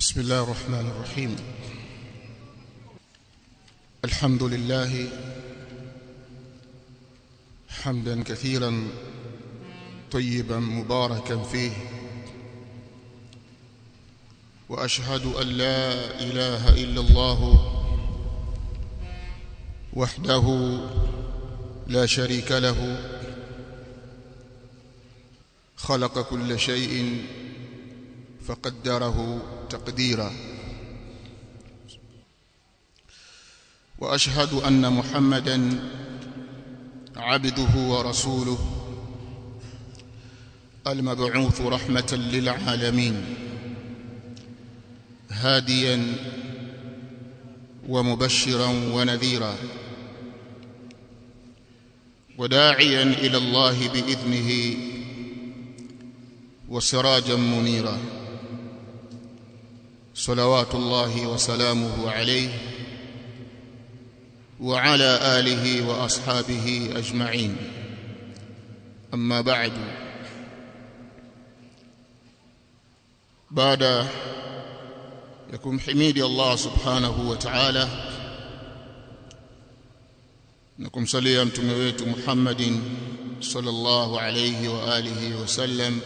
بسم الله الرحمن الرحيم الحمد لله حمدا كثيرا طيبا مباركا فيه واشهد ان لا اله الا الله وحده لا شريك له خلق كل شيء فقدره تقديرا واشهد ان محمدا عبده ورسوله المبعوث رحمه للعالمين هاديا ومبشرا ونذيرا وداعيا الى الله باذنه وسراجا منيرا صلوات الله وسلامه عليه وعلى اله واصحابه اجمعين اما بعد بعد يكون حميد الله سبحانه وتعالى نكم صليا mtume wetu Muhammadin sallallahu alayhi wa alihi wasallam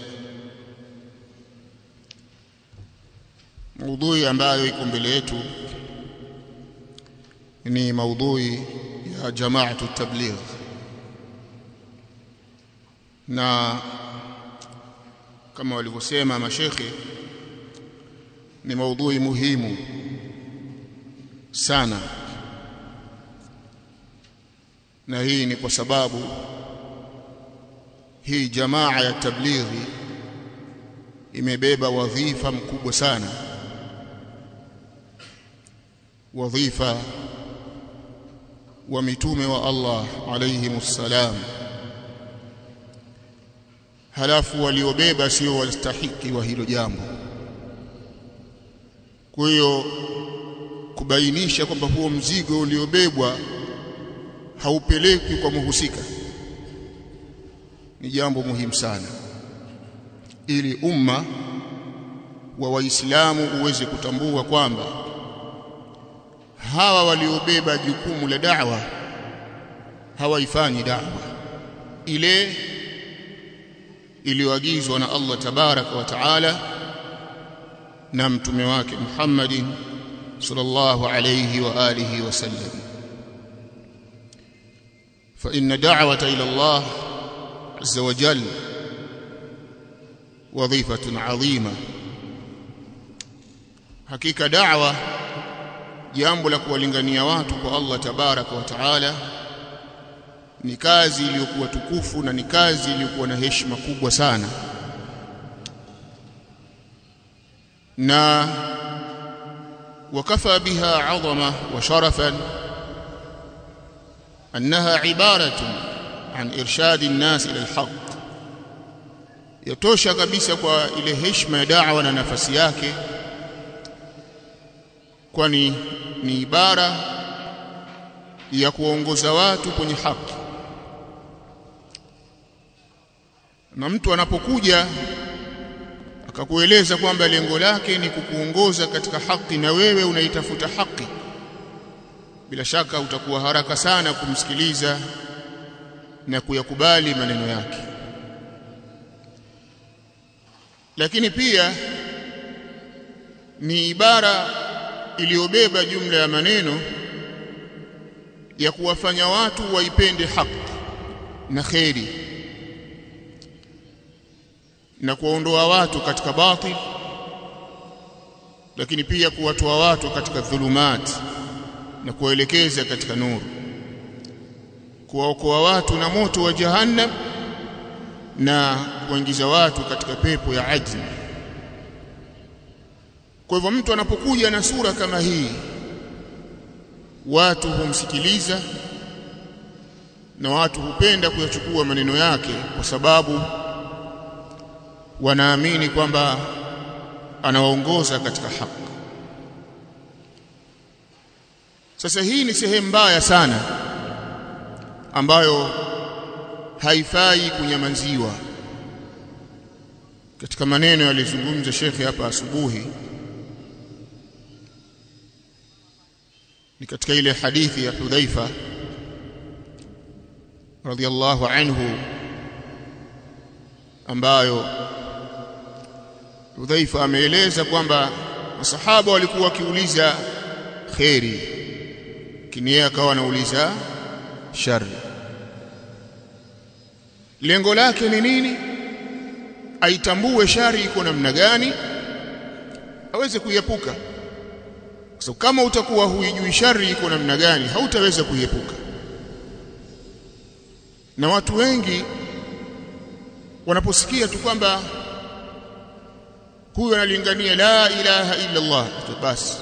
maudhui ambayo iko mbele yetu ni maudhui ya jamaatu tabligh na kama walivyosema mashekhe ni maudhui muhimu sana na hii ni kwa sababu hii jamaa ya tablighi imebeba wadhifa mkubwa sana wadhifa wa mitume wa Allah alayhimus salam halafu waliobeba sio wastahiki wa hilo jambo kwa hiyo kubainisha kwamba huo mzigo uliobebwa haupeleki kwa muhusika ni jambo muhimu sana ili umma wa waislamu uweze kutambua kwamba hawa waliobeba jukumu la da'wa hawaifanyi da'wa ile iliyoagizwa na Allah tabaraka wa taala na mtume wake Muhammadin sallallahu alayhi wa alihi wasallam fa inna da'wata ila Allah azza wa jalla wadhifatun 'azima hakika da'wa jambo la kuwalingania watu kwa Allah tabaraka wa taala ni kazi iliyokuwa tukufu na ni kazi iliyokuwa na heshima kubwa sana na wakafa biha adhama wa sharafan annaha ibaratun an irshadi an-nas ila al-haq yatosha kabisa kwa ile heshima ya da'wa na nafasi yake kwani ni ibara ya kuongoza watu kwenye haki na mtu anapokuja akakueleza kwamba lengo lake ni kukuongoza katika haki na wewe unaitafuta haki bila shaka utakuwa haraka sana kumsikiliza na kuyakubali maneno yake lakini pia ni ibara iliyobeba jumla ya maneno ya kuwafanya watu waipende haki na kheri na kuwaondoa watu katika batil lakini pia kuwatoa watu katika dhulumat na kuwaelekeza katika nuru kuwaokoa watu na moto wa jahannam na kuingiza watu katika pepo ya ajli kwa hivyo mtu anapokuja na sura kama hii watu humsikiliza na watu hupenda kuyachukua maneno yake kwa sababu wanaamini kwamba anawaongoza katika haki sasa hii ni sehemu mbaya sana ambayo haifai kunyamanziwa katika maneno yalizungumza shekhe hapa asubuhi ni katika ile hadithi ya Hudhaifa radhiallahu anhu ambayo Hudhaifa ameeleza kwamba masahaba walikuwa wakiuliza kheri lakini yeye akawa anauliza shari lengo lake ni nini aitambue shari iko namna gani aweze kuiepuka kwa sababu kama utakuwa huijui shari iko namna gani hautaweza kuiepuka na watu wengi wanaposikia tu kwamba huyu analingania la ilaha illa Allah basi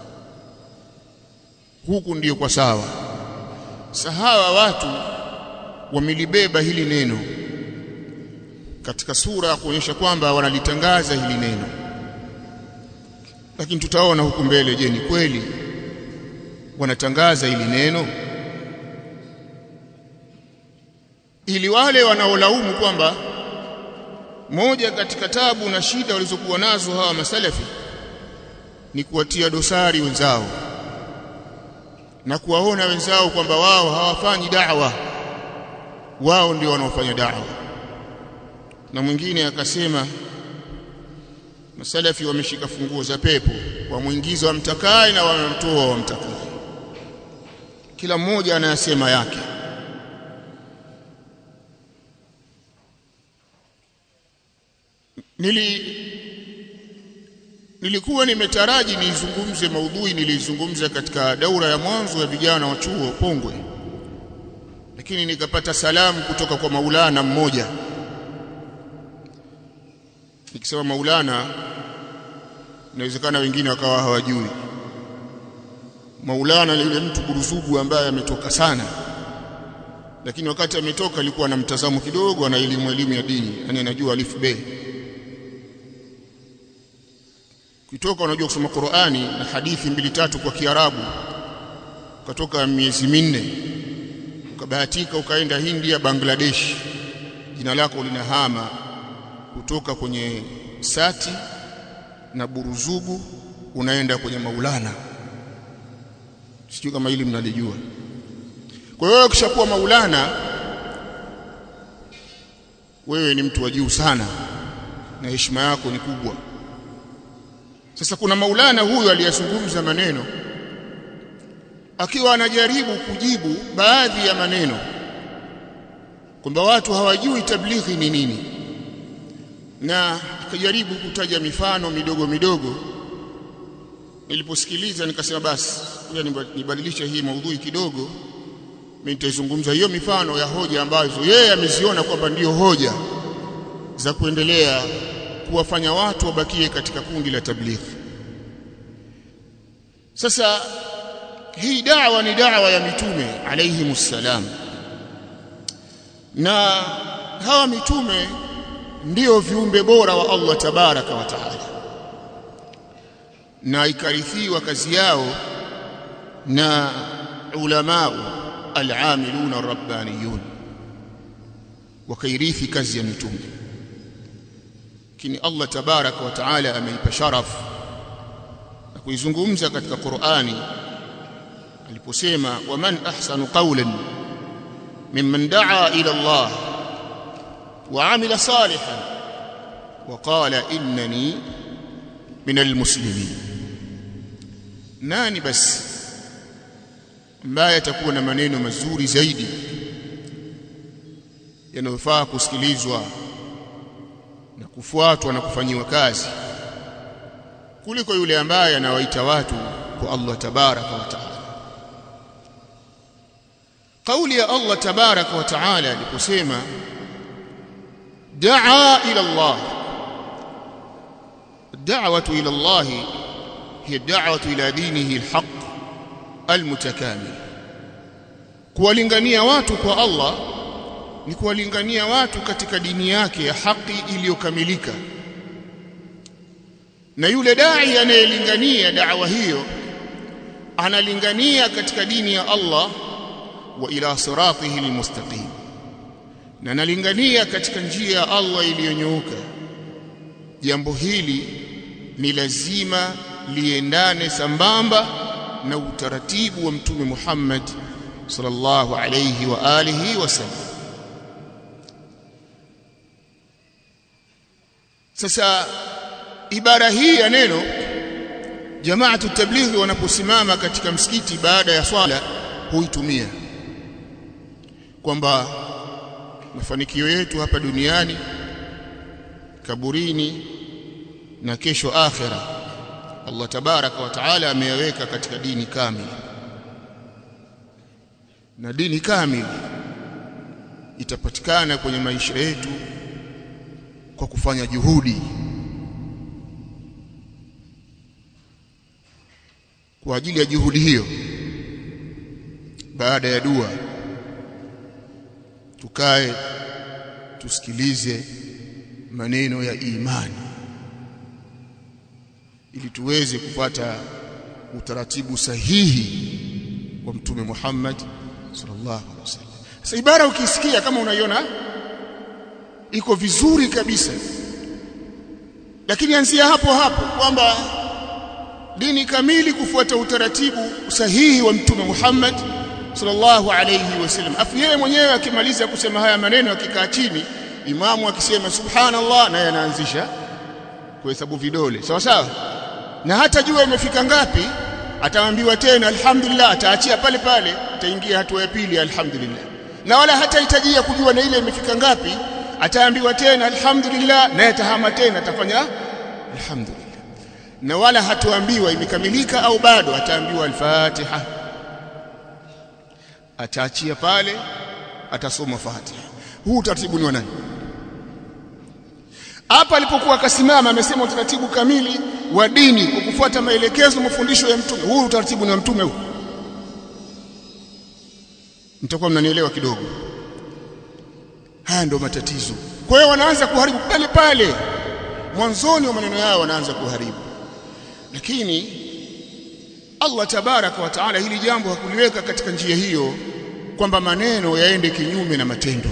huku ndiyo kwa sawa sahawa watu wamelibeba hili neno katika sura ya kuonyesha kwamba wanalitangaza hili neno lakini tutaona huku mbele je ni kweli wanatangaza hili neno ili wale wanaolaumu kwamba moja katika tabu na shida walizokuwa nazo hawa masalafi ni kuwatia dosari wenzao na kuwaona wenzao kwamba wao hawafanyi da'wa wao ndio wanaofanya da'wa na mwingine akasema masalafi wameshika funguo za pepo wamwingiza wamtakaye na wanamtoa wamtakaye kila mmoja anayasema yake nili nilikuwa nimetaraji nizungumze maudhui nilizungumza katika daura ya mwanzo ya vijana wa chuo Pongwe lakini nikapata salamu kutoka kwa Maulana mmoja nikisema Maulana inawezekana wengine wakawa hawajui Maulana ni yule mtu buruzugu ambaye ametoka sana lakini wakati ametoka alikuwa na mtazamo kidogo ana elimu elimu ya dini yani anajua alif be kutoka unajua kusoma Qur'ani na hadithi mbili tatu kwa Kiarabu ukatoka miezi minne ukabahatika ukaenda India Bangladesh jina lako linahama kutoka kwenye sati na buruzugu unaenda kwenye maulana sijui kama hili mnalijua kwa hiyo ukishakuwa maulana wewe ni mtu wa juu sana na heshima yako ni kubwa sasa kuna maulana huyu aliyazungumza maneno akiwa anajaribu kujibu baadhi ya maneno kwamba watu hawajui tablighi ni nini na akajaribu kutaja mifano midogo midogo niliposikiliza nikasema basi ngoja nibadilishe hii maudhui kidogo mimi nitaizungumza hiyo mifano ya hoja ambazo yeye ameziona kwamba ndiyo hoja za kuendelea kuwafanya watu wabakie katika kundi la tablighi sasa hii da'wa ni da'wa ya mitume alayhi salam na hawa mitume ndio viumbe bora wa Allah tabaraka wa taala na ikarithiwa kazi yao na ulamau al-amilun ar-rabbaniyun wakairithi kazi ya mitume lakini Allah tabaraka wa taala ameipa sharafu na kuizungumza katika Qur'ani aliposema waman ahsanu qawlan mimman daa ila Allah wa amila salihan wa qala innani min almuslimin nani basi ambaye atakuwa na maneno mazuri zaidi yanayofaa kusikilizwa na kufuatwa na kufanyiwa kazi kuliko yule ambaye anawaita watu kwa Allah tabaraka wa taala kauli ya Allah tabaraka wa taala aliposema daa ila Allah الدعوه الى الله هي الدعوه الى دينه الحق المتكامل kuwalingania watu kwa Allah ni kuwalingania watu katika dini yake ya haki iliyokamilika na yule dai anayelingania da'wa hiyo analingania katika dini ya Allah wa ila siratihi almustaqim na analingania katika njia ya Allah iliyonyooka jambo hili ni lazima liendane sambamba na utaratibu wa mtume Muhammad sallallahu alayhi wa alihi wasallam sasa ibara hii ya neno jamaatu tablighi wanaposimama katika msikiti baada ya swala huitumia kwamba mafanikio yetu hapa duniani kaburini na kesho akhira Allah tabaraka wa taala ameyaweka katika dini kamili na dini kamili itapatikana kwenye maisha yetu kwa kufanya juhudi kwa ajili ya juhudi hiyo baada ya dua tukae tusikilize maneno ya imani ili tuweze kupata utaratibu sahihi wa mtume Muhammad sallallahu alaihi wasallam. Sasa ibara ukisikia kama unaiona iko vizuri kabisa, lakini anzia hapo hapo kwamba dini kamili kufuata utaratibu sahihi wa mtume Muhammad sallallahu alayhi wasallam. Afu yeye mwenyewe akimaliza kusema haya maneno akikaa chini, imamu akisema subhanallah, naye anaanzisha kuhesabu vidole sawa sawa, na hata jua imefika ngapi, ataambiwa tena alhamdulillah, ataachia pale pale, ataingia hatua ya pili alhamdulillah, na wala hatahitajia kujua na ile imefika ngapi, ataambiwa tena alhamdulillah, naye atahama tena, atafanya alhamdulillah, na wala hatuambiwa imekamilika au bado, ataambiwa al-Fatiha ataachia pale atasoma Fatiha. Huu utaratibu ni wa nani? Hapa alipokuwa akasimama amesema utaratibu kamili wa dini kwa kufuata maelekezo na mafundisho ya mtume. Huu utaratibu ni wa mtume huu. Mtakuwa mnanielewa kidogo. Haya ndio matatizo. Kwa hiyo wanaanza kuharibu pale pale. Mwanzoni wa maneno yao wanaanza kuharibu. Lakini Allah tabaraka wa taala hili jambo hakuliweka katika njia hiyo kwamba maneno yaende kinyume na matendo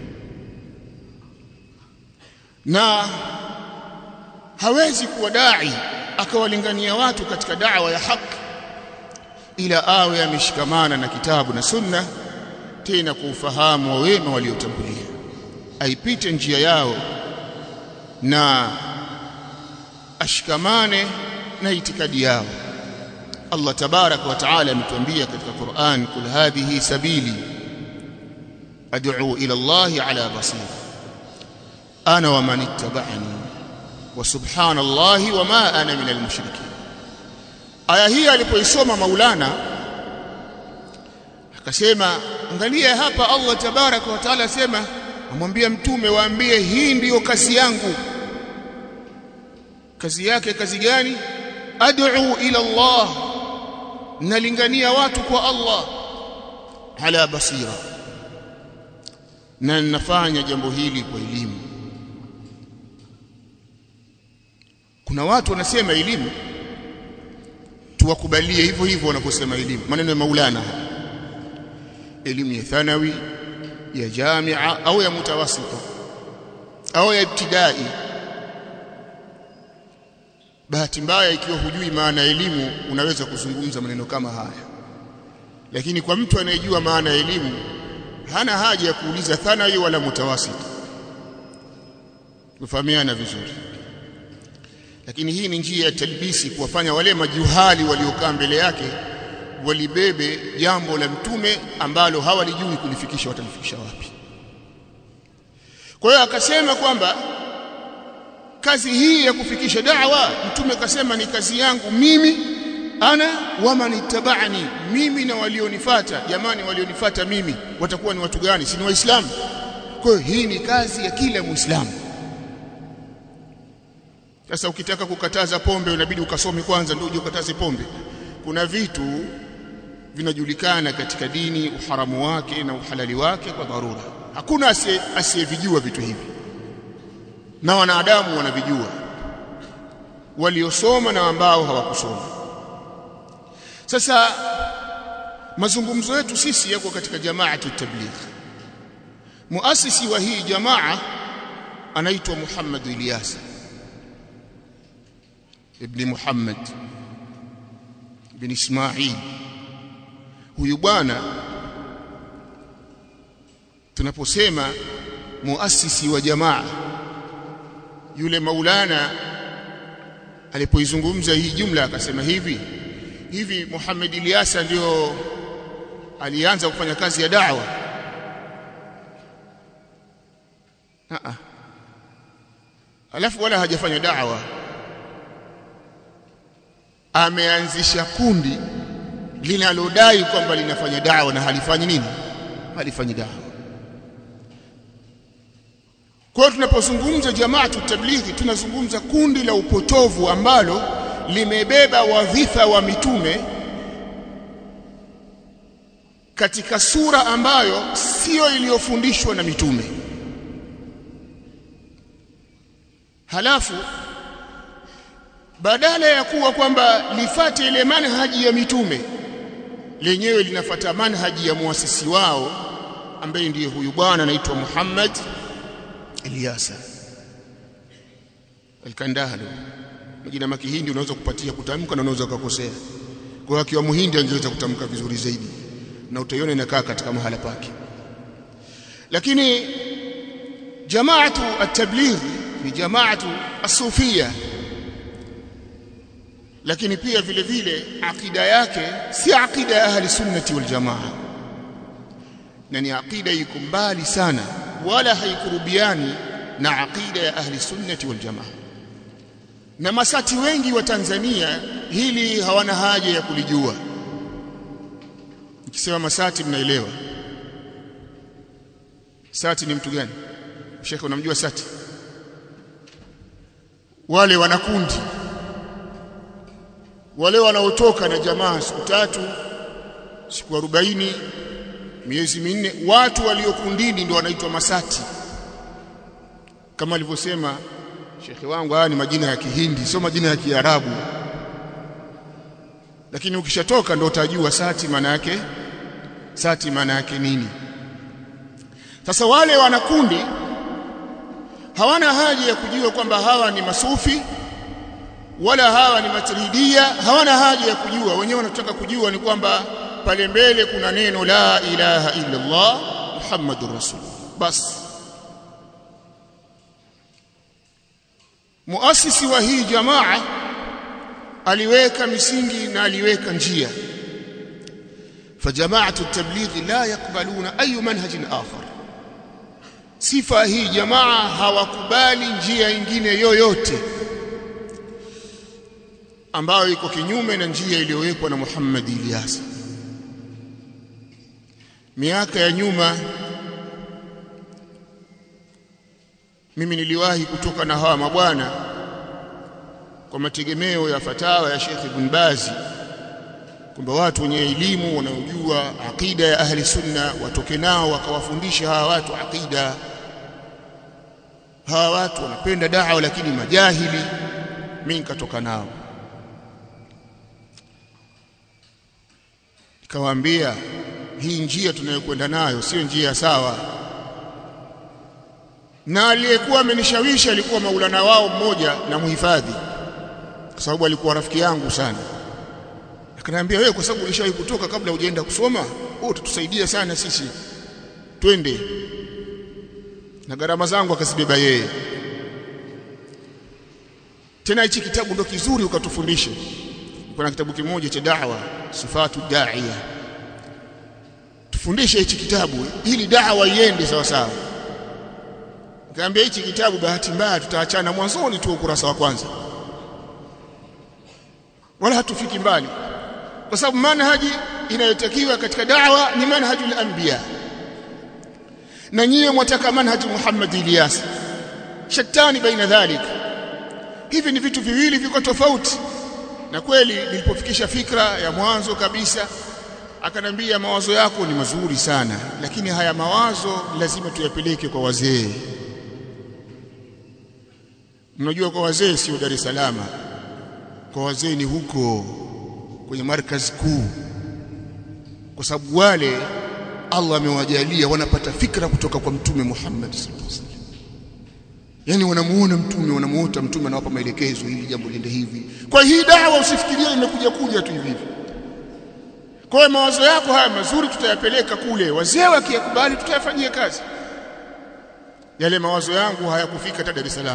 na hawezi kuwa dai akawalingania watu katika da'wa ya haki ila awe ameshikamana na kitabu na sunna tena kwa ufahamu wa wema waliotangulia aipite njia yao na ashikamane na itikadi yao Allah tabarak wa taala ametuambia katika Qur'an kul hadhihi sabili ad'u ila Allah ala basira ana wa man ittaba'ani wa subhanallahi wa ma ana min almushrikin aya hii alipoisoma Maulana akasema angalia hapa Allah tabarak wa taala asema amwambia mtume waambie hii ndiyo kazi yangu kazi yake kazi gani ad'u ila Allah nalingania watu kwa Allah ala basira na ninafanya jambo hili kwa elimu kuna watu wanasema elimu tuwakubalie hivyo hivyo wanaposema elimu maneno ya Maulana elimu ya thanawi ya jamia au ya mutawasita au ya ibtidai bahati mbaya ikiwa hujui maana ya elimu unaweza kuzungumza maneno kama haya lakini kwa mtu anayejua maana ya elimu hana haja ya kuuliza thanawi wala mutawasit kufahamiana vizuri lakini hii ni njia ya talbisi kuwafanya wale majuhali waliokaa mbele yake walibebe jambo la mtume ambalo hawalijui kulifikisha watalifikisha wapi kwa hiyo akasema kwamba kazi hii ya kufikisha da'wa mtume akasema ni kazi yangu mimi ana waman ittaba'ani mimi na walionifata jamani walionifata mimi watakuwa ni watu gani si ni waislamu kwa hiyo hii ni kazi ya kila muislamu sasa ukitaka kukataza pombe unabidi ukasome kwanza ndio uje ukataze pombe kuna vitu vinajulikana katika dini uharamu wake na uhalali wake kwa dharura hakuna asiyevijua vitu hivi na wanadamu wanavijua waliosoma na ambao hawakusoma sasa mazungumzo yetu sisi yako katika jamaatu tabligh muasisi wa hii jamaa anaitwa Muhammad Ilyas ibn Muhammad bin Ismail huyu bwana tunaposema muasisi wa jamaa yule maulana alipoizungumza hii jumla akasema hivi hivi Muhammad Ilyasa ndio alianza kufanya kazi ya da'wa a alafu wala hajafanya da'wa ameanzisha kundi linalodai kwamba linafanya da'wa na halifanyi nini halifanyi da'wa kwa hiyo tunapozungumza jamaatu tablighi tunazungumza kundi la upotovu ambalo limebeba wadhifa wa mitume katika sura ambayo sio iliyofundishwa na mitume halafu badala ya kuwa kwamba lifate ile manhaji ya mitume lenyewe linafata manhaji ya muasisi wao ambaye ndiye huyu bwana anaitwa Muhammad Ilyasa Al-Kandahlu majina makihindi unaweza kupatia kutamka na unaweza kukosea kwa hiyo akiwa muhindi angeweza kutamka vizuri zaidi na utaiona inakaa katika mahala pake lakini jamaatu at-tabligh ni jamaatu as-sufia lakini pia vile vile akida yake si akida ya ahli sunnati wal jamaa na ni akida iko mbali sana wala haikurubiani na akida ya ahli sunnati wal jamaa na masati wengi wa Tanzania hili hawana haja ya kulijua nikisema masati mnaelewa sati ni mtu gani shekhe unamjua sati wale wanakundi wale wanaotoka na jamaa siku tatu siku 40 miezi minne watu waliokundini ndio wanaitwa masati kama alivyosema shekhi wangu haya ni majina ya kihindi sio majina ya kiarabu lakini ukishatoka ndio utajua sati maana yake sati maana yake nini sasa wale wanakundi hawana haja ya kujua kwamba hawa ni masufi wala hawa ni matridia hawana haja ya kujua wenyewe wanataka kujua ni kwamba pale mbele kuna neno la ilaha illa Allah Muhammadur Rasul bas muasisi wa hii jamaa aliweka misingi na aliweka njia فجماعه التبليغ لا يقبلون اي منهج اخر sifa hii jamaa hawakubali njia ingine yoyote ambayo iko kinyume na njia iliyowekwa na Muhammad Ilyas miaka ya nyuma mimi niliwahi kutoka na hawa mabwana kwa mategemeo ya fatawa ya Sheikh Ibn Bazi kwamba watu wenye elimu wanaojua akida ya ahli sunna watoke nao wakawafundisha hawa watu akida hawa watu wanapenda dawa lakini majahili mimi nikatoka nao nikawaambia hii njia tunayokwenda nayo sio njia sawa na aliyekuwa amenishawishi alikuwa maulana wao mmoja na muhifadhi kwa sababu alikuwa rafiki yangu sana akaniambia wewe kwa sababu ulishawahi kutoka kabla hujaenda kusoma wewe utatusaidia sana sisi twende na gharama zangu akazibeba yeye tena hichi kitabu ndo kizuri ukatufundisha kuna kitabu kimoja cha da'wa sifatu da'iya tufundishe hichi kitabu ili da'wa iende sawa sawa nikamwambia hichi kitabu bahati mbaya tutaachana mwanzoni tu ukurasa wa kwanza wala hatufiki mbali kwa sababu manhaji inayotakiwa katika da'wa ni manhajul anbiya na nyie mwataka manhaji Muhammad Ilyas shatani baina dhalik hivi ni vitu viwili viko tofauti na kweli nilipofikisha fikra ya mwanzo kabisa akanambia mawazo yako ni mazuri sana lakini haya mawazo lazima tuyapeleke kwa wazee mnajua kwa wazee sio Dar es Salaam kwa wazee ni huko kwenye markazi kuu kwa sababu wale Allah amewajalia wanapata fikra kutoka kwa mtume Muhammad sallallahu alaihi wasallam yani wanamuona mtume wanamuota mtume anawapa maelekezo ili jambo liende hivi kwa hii dawa usifikirie imekuja kuja tu hivi kwa hiyo mawazo yako haya mazuri tutayapeleka kule wazee wakiyakubali tutayafanyia kazi yale mawazo yangu hayakufika hata Dar es Salaam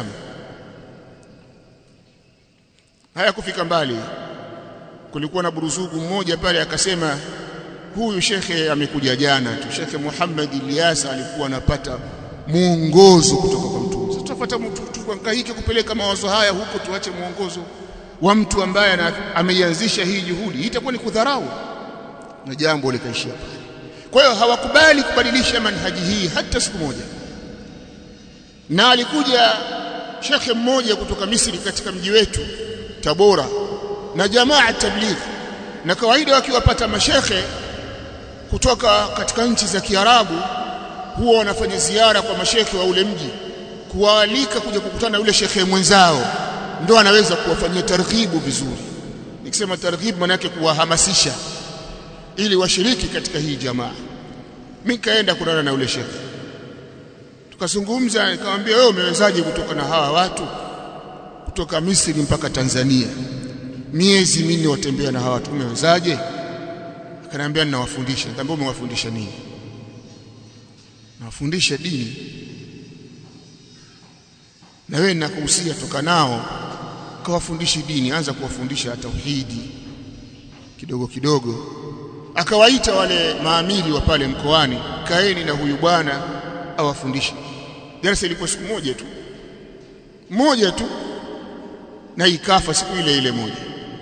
hayakufika mbali kulikuwa na buruzugu mmoja pale akasema huyu shekhe amekuja jana tu shekhe Muhammad Ilyas alikuwa anapata muongozo kutoka kwa mtume sasa tutafuata mtu tuhangaike kupeleka mawazo haya huko tuache muongozo wa mtu ambaye ameianzisha hii juhudi itakuwa ni kudharau na jambo likaishia pale kwa hiyo hawakubali kubadilisha manhaji hii hata siku moja na alikuja shekhe mmoja kutoka Misri katika mji wetu Tabora na jamaa tabligh na kawaida wakiwapata mashekhe kutoka katika nchi za Kiarabu huwa wanafanya ziara kwa mashekhe wa ule mji kuwaalika kuja kukutana na yule shekhe mwenzao ndo anaweza kuwafanyia targhibu vizuri nikisema targhibu maana yake kuwahamasisha ili washiriki katika hii jamaa mimi kaenda kulala na yule shekhe tukazungumza nikamwambia wewe umewezaje kutoka na hawa watu kutoka Misri mpaka Tanzania miezi minne watembea na hawa watu umewezaje akaniambia ninawafundisha nikamwambia umewafundisha nini nawafundisha dini na wewe ninakuhusia toka nao kawafundishi dini anza kuwafundisha tauhidi kidogo kidogo akawaita wale maamiri wa pale mkoani kaeni na huyu bwana awafundishe darasa ilikuwa siku moja tu moja tu na ikafa siku ile ile moja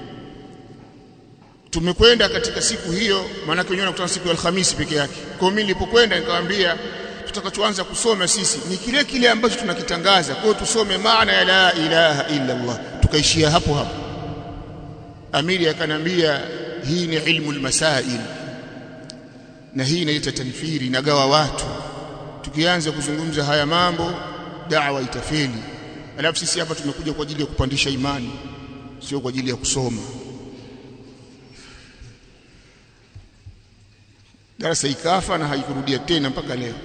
tumekwenda katika siku hiyo maana wenyewe wanakutana siku ya Alhamisi peke yake kwa mimi nilipokwenda nikamwambia tutakachoanza kusoma sisi ni kile kile ambacho tunakitangaza kwa hiyo tusome maana ya la ilaha illa Allah tukaishia hapo hapo amiri akanambia hii ni ilmu almasail na hii inaita tanfiri inagawa watu tukianza kuzungumza haya mambo da'wa itafeli alafu sisi hapa tumekuja kwa ajili ya kupandisha imani sio kwa ajili ya kusoma darasa ikafa na haikurudia tena mpaka leo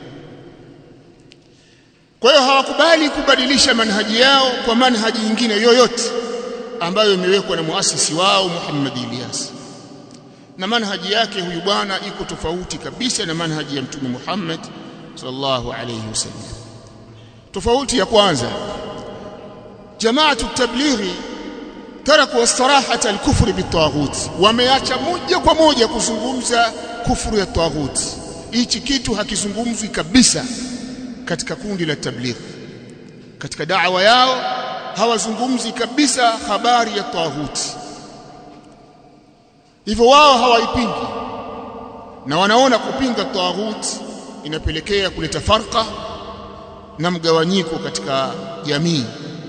kwa hiyo hawakubali kubadilisha manhaji yao kwa manhaji nyingine yoyote ambayo imewekwa na muasisi wao Muhammad Ilyas na manhaji yake huyu bwana iko tofauti kabisa na manhaji ya mtume Muhammad sallallahu alayhi wasallam tofauti ya kwanza jamaatu tablighi taraku sarahata al-kufr bitaghut wameacha moja kwa moja kuzungumza kufuru ya taghut hichi kitu hakizungumzwi kabisa katika kundi la tabligh katika da'wa yao hawazungumzi kabisa habari ya taghut hivyo wao hawaipingi na wanaona kupinga taghut inapelekea kuleta farqa na mgawanyiko katika jamii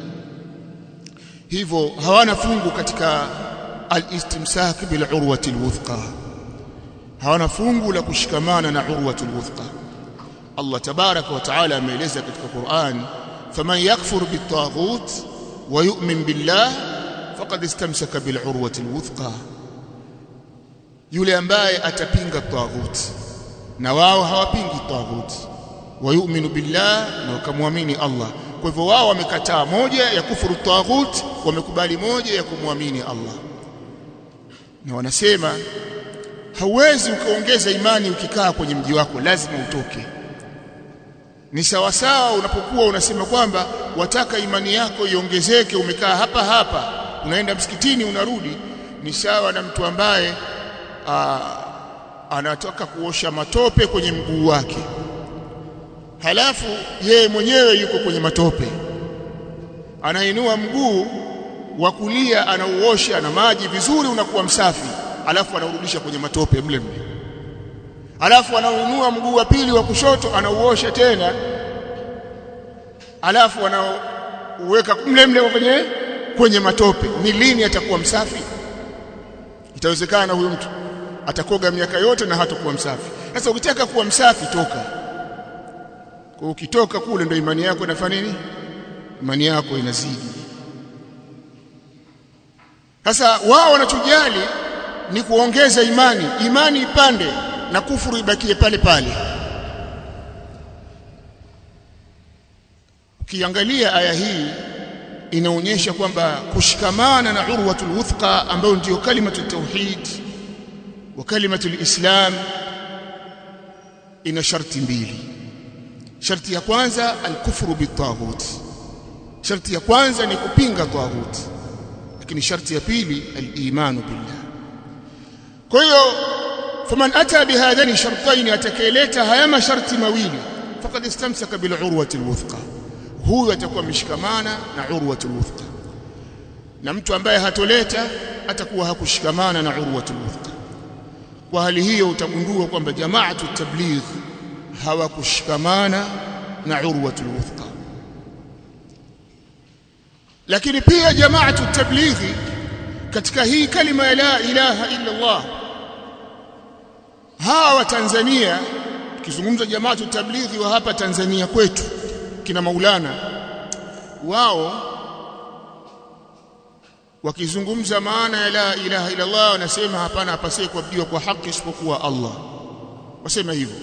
hivyo hawana fungu katika al-istimsak bil urwati al-wuthqa hawana fungu la kushikamana na urwatu al-wuthqa Allah tabaraka wa taala ameeleza katika Qur'an faman yakfur bit-taghut wa yu'min billah faqad istamsaka bil urwati al-wuthqa yule ambaye atapinga taghut na wao hawapingi taghut wa yu'minu billah na wakamwamini Allah kwa hivyo wao wamekataa moja ya kufuru taghut wamekubali moja ya kumwamini Allah na wanasema hauwezi ukaongeza imani ukikaa kwenye mji wako lazima utoke ni sawasawa unapokuwa unasema kwamba wataka imani yako iongezeke umekaa hapa hapa unaenda msikitini unarudi ni sawa na mtu ambaye aa, anataka kuosha matope kwenye mguu wake halafu yeye mwenyewe yuko kwenye matope anainua mguu wa kulia anauosha na maji vizuri unakuwa msafi alafu anaurudisha kwenye matope mle mle alafu anaunua mguu wa pili wa kushoto anauosha tena alafu anauweka mle mle kwenye kwenye matope ni lini atakuwa msafi itawezekana huyu mtu atakoga miaka yote na hatakuwa msafi sasa ukitaka kuwa msafi toka kwa ukitoka kule ndio imani yako inafanya nini imani yako inazidi sasa wao wanachojali ni kuongeza imani imani ipande na kufuru ibakie pale pale ukiangalia aya hii inaonyesha kwamba kushikamana na urwatul wuthqa ambayo ndiyo kalimatu tauhid wa kalimatu alislam ina sharti mbili sharti ya kwanza alkufru bitaghut sharti ya kwanza ni kupinga taghut lakini sharti ya pili alimanu billah kwa hiyo faman ata bihadhani shartain atakaeleta haya masharti mawili faqad istamsaka bil urwati alwuthqa huyu atakuwa ameshikamana na urwati alwuthqa na mtu ambaye hatoleta atakuwa hakushikamana na urwati alwuthqa kwa hali hiyo utagundua kwamba jamaatu tabligh hawakushikamana na urwatu alwuthqa lakini pia jamaatu tablighi katika hii kalima ya la ilaha illa Allah hawa Tanzania tukizungumza jamaatu tablighi wa hapa Tanzania kwetu kina Maulana wao wakizungumza maana ya la ilaha illa Allah wanasema hapana apasie kuabudiwa kwa haki isipokuwa Allah wasema hivyo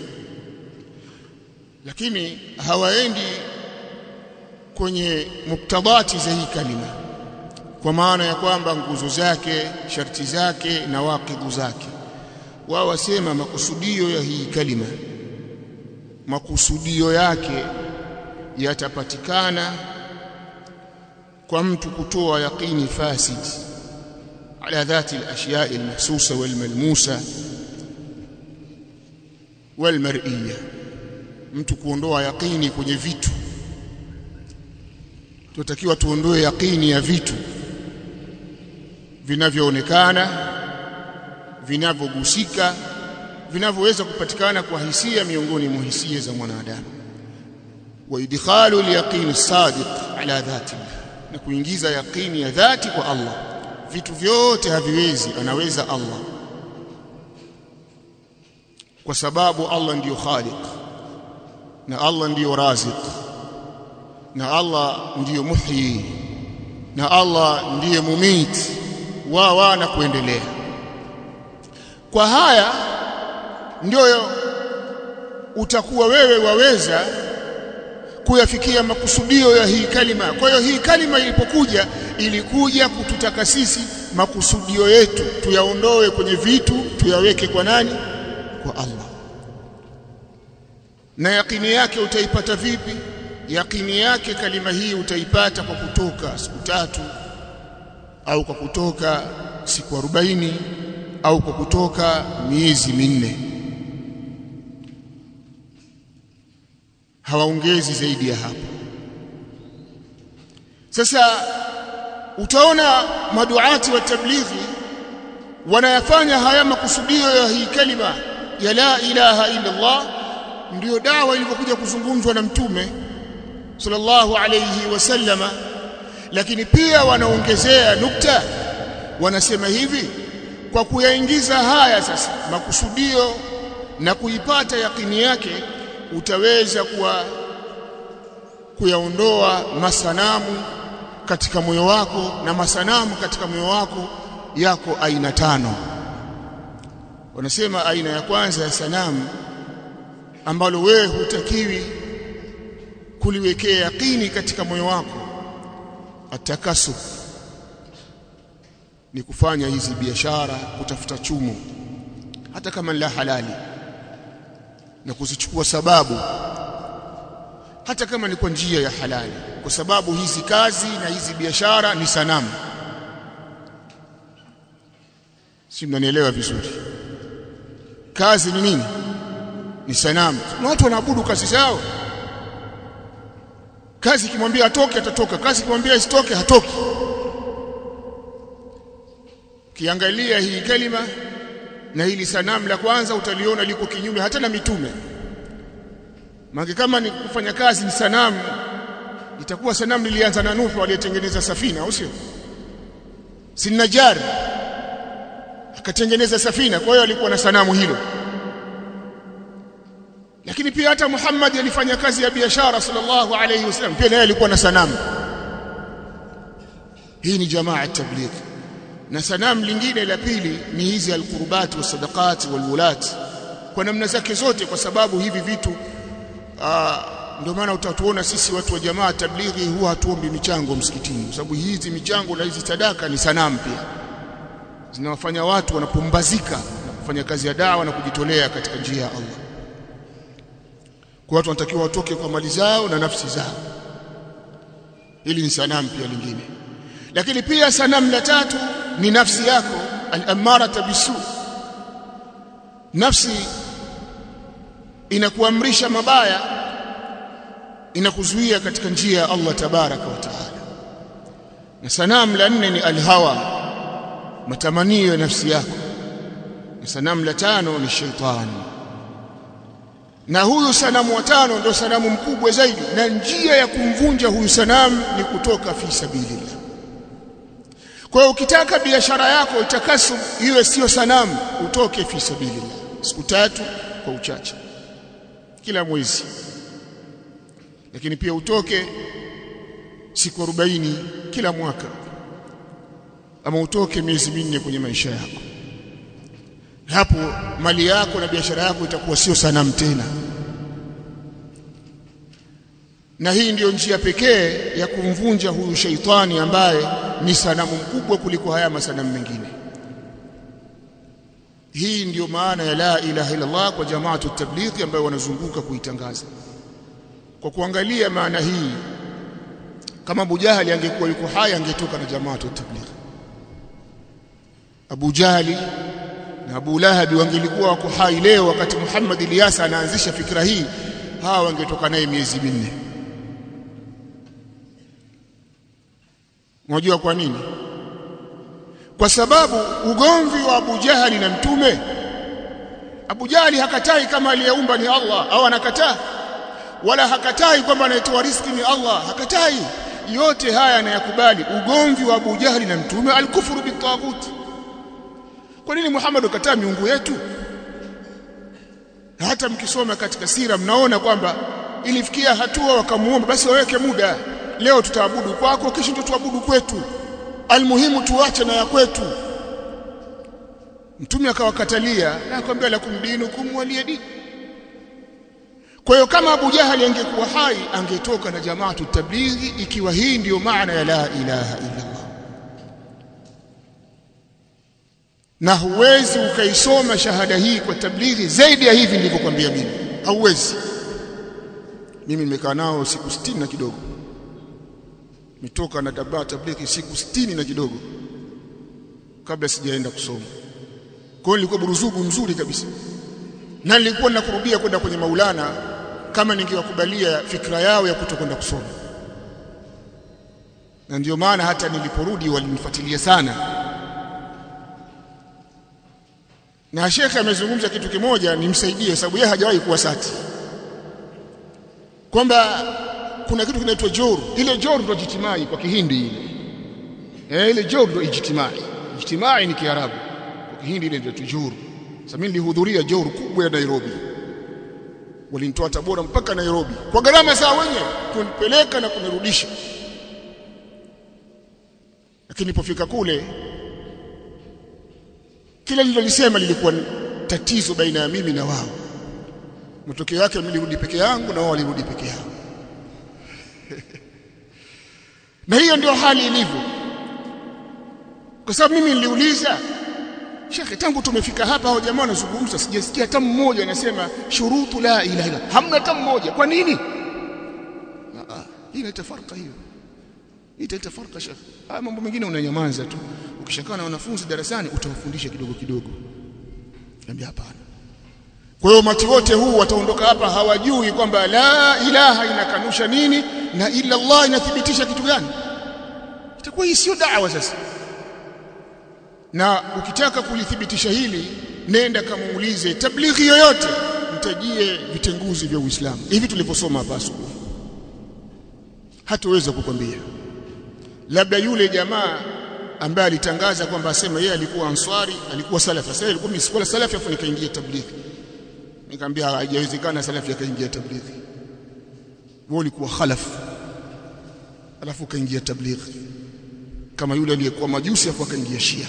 lakini hawaendi kwenye muktadati za hii kalima kwa maana ya kwamba nguzo zake sharti zake na waqidhu zake wao wasema makusudio ya hii kalima makusudio yake yatapatikana kwa mtu kutoa yaqini fasid ala dhati al-ashya' al-mahsusa wal-malmusa wal-mar'iyya mtu kuondoa yaqini kwenye vitu tunatakiwa tuondoe yaqini ya vitu vinavyoonekana vinavyogusika vinavyoweza kupatikana kwa hisia miongoni mwa hisia za mwanadamu wa idkhalu al-yaqin as-sadiq ala dhati na kuingiza yaqini ya dhati kwa Allah vitu vyote haviwezi anaweza Allah kwa sababu Allah ndiyo khaliq na Allah ndiyo raziq na Allah ndiyo muhyi na Allah ndiye mumit wa wa na kuendelea kwa haya ndio utakuwa wewe waweza kuyafikia makusudio ya hii kalima kwa hiyo hii kalima ilipokuja ilikuja kututaka sisi makusudio yetu tuyaondoe kwenye vitu tuyaweke kwa nani kwa Allah na yakini yake utaipata vipi yakini yake kalima hii utaipata kwa kutoka siku tatu au kwa kutoka siku arobaini au kwa kutoka miezi minne hawaongezi zaidi ya hapo sasa utaona maduati wa tablighi wanayafanya haya makusudio ya hii kalima ya la ilaha illa Allah ndiyo dawa ilivyokuja kuzungumzwa na mtume sallallahu alayhi wasallama lakini pia wanaongezea nukta wanasema hivi kwa kuyaingiza haya sasa makusudio na kuipata yakini yake utaweza kuwa kuyaondoa masanamu katika moyo wako na masanamu katika moyo wako yako aina tano wanasema aina ya kwanza ya sanamu ambalo wewe hutakiwi kuliwekea yakini katika moyo wako atakasub ni kufanya hizi biashara kutafuta chumo hata kama la halali na kuzichukua sababu hata kama ni kwa njia ya halali kwa sababu hizi kazi na hizi biashara ni sanamu si mnanielewa vizuri kazi ni nini ni sanamu na watu wanaabudu kazi zao kazi ikimwambia atoke atatoka kazi ikimwambia isitoke hatoki kiangalia hii kalima na hili sanamu la kwanza utaliona liko kinyume hata na mitume maana kama ni kufanya kazi ni sanamu itakuwa sanamu lilianza na Nuhu aliyetengeneza safina au sio si Najjar akatengeneza safina kwa hiyo alikuwa na sanamu hilo lakini pia hata Muhammad alifanya kazi ya biashara sallallahu alayhi wasallam pia naye alikuwa na sanamu hii ni jamaa tabligh na sanamu lingine la pili ni hizi alqurbat wasadaqat walwulat kwa namna zake zote kwa sababu hivi vitu ndio maana utatuona sisi watu wa jamaa tablighi huwa hatuombi michango msikitini kwa sababu hizi michango na hizi sadaka ni sanamu pia zinawafanya watu wanapumbazika kufanya kazi ya dawa na kujitolea katika njia ya Allah kwa watu wanatakiwa watoke kwa mali zao na nafsi zao hili ni sanamu pia lingine lakini pia sanamu la tatu ni nafsi yako al-amara bisu nafsi inakuamrisha mabaya inakuzuia katika njia ya Allah tabaraka wa taala na sanamu la nne ni alhawa matamanio ya nafsi yako na sanamu la tano ni shaitani na huyu sanamu wa tano ndio sanamu mkubwa zaidi na njia ya kumvunja huyu sanamu ni kutoka fi sabilillah kwa hiyo ukitaka biashara yako itakasu iwe sio sanamu utoke fi sabilillah siku tatu kwa uchache kila mwezi lakini pia utoke siku 40 kila mwaka ama utoke miezi minne kwenye maisha yako hapo mali yako na biashara yako itakuwa sio sanamu tena na hii ndiyo njia pekee ya kumvunja huyu sheitani ambaye ni sanamu mkubwa kuliko haya masanamu mengine hii ndiyo maana ya la ilaha illa Allah kwa jamaatu tablighi ambayo wanazunguka kuitangaza kwa kuangalia maana hii kama Abu Jahali angekuwa yuko hai angetoka na jamaatu tablighi Abu Jahali na Abu Lahabi wangelikuwa wako hai leo wakati Muhammad Ilyasa anaanzisha fikra hii hawa wangetoka naye miezi minne Unajua kwa nini? Kwa sababu ugomvi wa Abu Jahali na Mtume Abu Jahali hakatai kama aliyeumba ni Allah au anakataa wala hakatai kwamba anayetoa riziki ni Allah hakatai yote haya anayakubali ugomvi wa Abu Jahali na Mtume alikufuru bitaghut kwa nini Muhammad ukataa miungu yetu hata mkisoma katika sira mnaona kwamba ilifikia hatua wakamuomba basi waweke muda leo tutaabudu kwako kesho tuabudu kwetu almuhimu tuache na ya kwetu mtume akawakatalia na akamwambia lakum dinukum waliyadi kwa hiyo kama Abu Jahali angekuwa hai angetoka na jamaatu tablighi ikiwa hii ndiyo maana ya la ilaha illa Allah na huwezi ukaisoma shahada hii kwa tablighi zaidi ya hivi nilivyokuambia mimi hauwezi mimi nimekaa nao siku 60 na kidogo nitoka na tabaa tablighi siku 60 na kidogo kabla sijaenda kusoma kwa hiyo nilikuwa buruzugu mzuri kabisa na nilikuwa nakurudia kwenda kwenye Maulana kama ningewakubalia fikra yao ya kutokwenda kusoma na ndio maana hata niliporudi walinifuatilia sana na shekhe amezungumza kitu kimoja nimsaidie sababu yeye hajawahi kuwa sati kwamba kuna kitu kinaitwa joru ile joru ndio jitimai kwa kihindi ile eh ile joru ndio ijtimai ijtimai ni kiarabu kwa kihindi ile ndio joru sasa mimi nilihudhuria joru kubwa ya Nairobi walinitoa Tabora mpaka Nairobi kwa gharama za wenyewe kunipeleka na kunirudisha lakini nilipofika kule kila nililolisema lilikuwa tatizo baina ya mimi na wao matokeo yake nilirudi peke yangu na wao walirudi peke yao na hiyo ndio hali ilivyo kwa sababu mimi niliuliza Shekhe tangu tumefika hapa hao jamaa wanazungumza sijasikia hata mmoja anasema shurutu la ilaha illa hamna hata mmoja kwa nini ah hii inaita farqa hiyo hii inaita farqa shekhe haya mambo mengine unanyamaza tu ukishakaa na wanafunzi darasani utawafundisha kidogo kidogo niambia hapana kwa hiyo mati wote huu wataondoka hapa hawajui kwamba la ilaha inakanusha nini na illa Allah inathibitisha kitu gani itakuwa hii sio da'wa sasa na ukitaka kulithibitisha hili nenda kamuulize tablighi yoyote mtajie vitenguzi vya Uislamu hivi tulivyosoma hapa asubuhi hataweza kukwambia labda yule jamaa ambaye alitangaza kwamba asema yeye alikuwa answari alikuwa salafi sasa alikuwa msikola salafi afu nikaingia tablighi nikamwambia haijawezekana salafi akaingia tablighi wewe ulikuwa khalaf alafu kaingia tablighi kama yule aliyekuwa majusi afu akaingia shia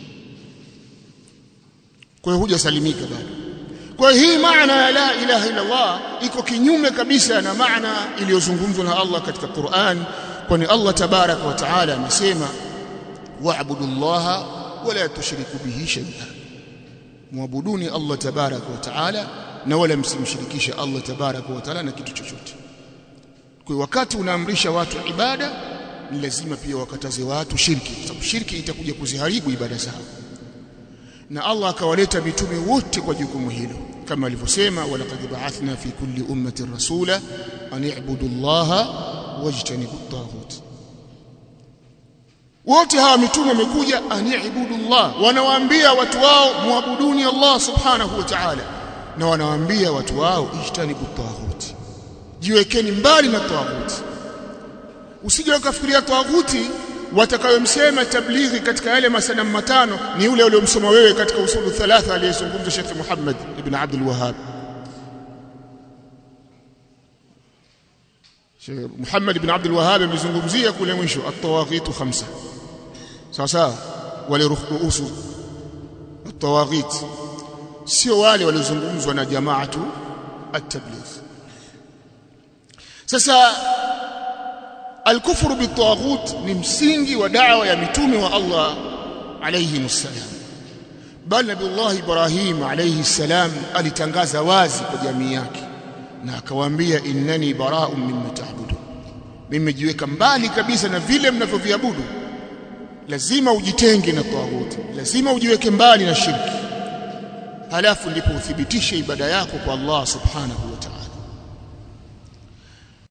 kwa hiyo hujasalimika bado kwa hiyo hii maana ya la ilaha illa Allah iko kinyume kabisa na maana iliyozungumzwa na Allah katika Qur'an kwani Allah tabaraka wa taala amesema wa'budu llaha wala tushriku bihi shay'a muabuduni Allah tabaraka wa taala na wala msimshirikishe Allah tabaraka wa taala na kitu chochote kwa wakati unaamrisha watu ibada ni lazima pia wakataze watu shirki kwa sababu shirki itakuja kuziharibu ibada zao na Allah akawaleta mitume wote kwa jukumu hilo kama alivyosema walaqad ba'athna fi kulli ummatin rasula an i'budu Allaha wajtanibu at-taghut wote hawa mitume wamekuja an i'budu Allah wanawaambia watu wao muabuduni Allah subhanahu wa ta'ala na wanawaambia watu wao ijtanibu at-taghut jiwekeni mbali na taghut usije ukafikiria taghuti watakayomsema tablighi katika yale masanamu matano ni yule uliyomsoma wewe katika usulu thalatha aliyezungumza Sheikh Muhammad ibn Abdul Wahhab Sheikh Muhammad ibn Abdul Wahhab amezungumzia kule mwisho at-tawaghitu khamsa sawa sawa wale ruhusu at-tawaghit sio wale waliozungumzwa na jamaatu at-tabligh sasa الكفر بالطاغوت ni msingi wa da'wa ya mitume wa Allah alayhi msalam bali Nabiullah Ibrahim alayhi salam alitangaza wazi kwa jamii yake na akawaambia innani bara'un mimma ta'budu mimi jiweka mbali kabisa na vile mnavyoviabudu lazima ujitenge na tawhid lazima ujiweke mbali na shirki halafu ndipo uthibitishe ibada yako kwa Allah subhanahu wa ta'ala